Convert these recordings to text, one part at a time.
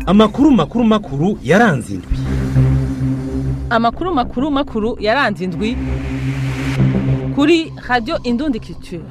amakuru makuru makuru yaranze indwi amakuru makuru makuru yaranze indwi kuri radiyo indundi culture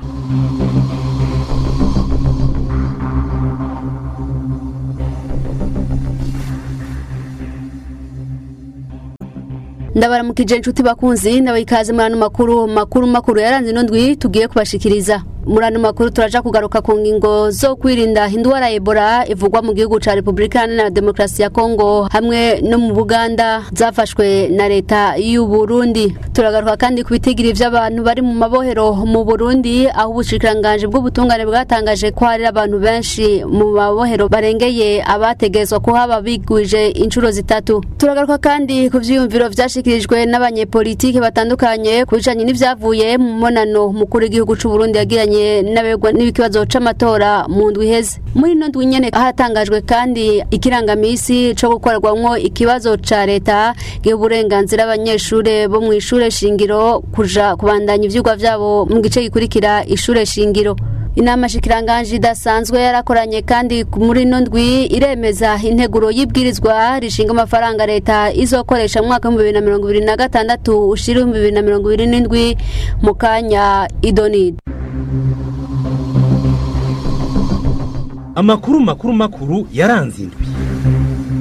ndabaramukije inshuti bakunzi ndabaha ikaze muri ano makuru makuru makuru yaranze ino ndwi tugiye kubashikiriza muri ano makuru turaja kugaruka ku ngingo zo kwirinda indwara ya ebola ivugwa mu gihugu ca repubulika iharanira demokarasi ya kongo hamwe no mu buganda zafashwe na leta y'u burundi turagaruka kandi ku bitigiri vy'abantu bari mu mabohero mu burundi aho ubushikiranganji bw'ubutungane bwatangaje ko hari abantu benshi mu mabohero barengeye abategezwa kuhaba bigwije inshuro zitatu turagaruka kandi ku vyiyumviro vyashikirijwe n'abanyepolitike batandukanye ku bijanye n'ivyavuye mu monano mukuru w'igihugu c'uburundi yagiranye n'abegwa n'ikibazo c'amatora mu ndwi iheze muri ino ndwi nyene hatangajwe kandi ikirangamisi co gukorerwamwo ikibazo ca leta giha uburenganzira abanyeshure bo mw'ishure shingiro kuja kubandanya ivyigwa vyabo mu gice gikurikira ishure shingiro inama shikiranganji idasanzwe yarakoranye kandi muri ino ndwi iremeza integuro y'ibwirizwa rishinga amafaranga leta izokoresha mu mwaka w'ibihumbi bibiri na mirongo ibiri na gatandatu ushira ibihumbi bibiri na mirongo ibiri n'indwi mu kanya idonide amakuru makuru makuru yaranze indwi